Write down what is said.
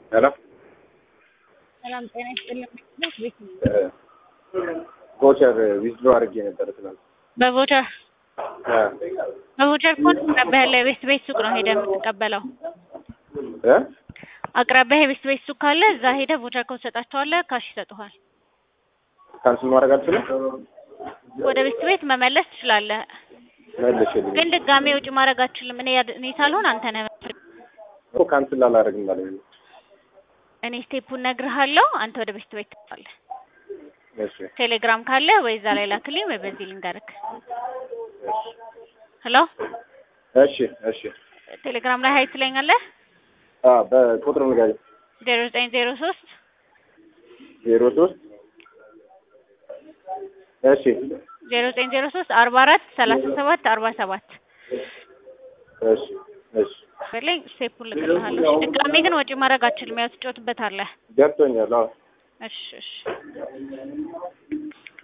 ሄሎ ሰላም ጤና ይስጥልኝ። ቤት ነው። ቮቸር ዊዝድሮ አድርጌ ነበር ትናንት። በቮቸር እ በቮቸር ኮድ አቅራቢያ ያለ የቤት ቤት ሱቅ ነው ሄደህ የምትቀበለው። እ አቅራቢያ የቤት ቤት ሱቅ ካለ እዛ ሄደህ ቮቸር ኮድ ሰጣቸዋለህ፣ ካሽ ይሰጡሃል። ካንስል ማድረግ አልችልም። ወደ ቤት ቤት መመለስ ትችላለህ፣ መልሽልኝ ግን ድጋሜ ውጭ ማድረግ አትችልም። እኔ ያድ- እኔ ሳልሆን አንተ ነህ። እኮ ካንስል አላደርግም ማለት ነው። እኔ ስቴፑን እነግርሃለሁ፣ አንተ ወደ ቤት ቤት ትባለህ። እሺ ቴሌግራም ካለ ወይ እዛ ላይ ላክልኝ ወይ በዚህ ልንገርክ። ሄሎ እሺ እሺ ቴሌግራም ላይ ሀይ ትለኛለህ። አ በቁጥር ንገሪኝ። ዜሮ ዘጠኝ ዜሮ ሶስት ዜሮ ሶስት እሺ ዜሮ ዘጠኝ ዜሮ ሶስት አርባ አራት ሰላሳ ሰባት አርባ ሰባት እሺ እሺ በለኝ ስቴፑን ልክልሃለሁ። እሺ፣ ድጋሜ ግን ወጪ ማድረግ አትችልም። ያው ትጮትበታለህ። ገብቶኛል። አዎ እሺ እሺ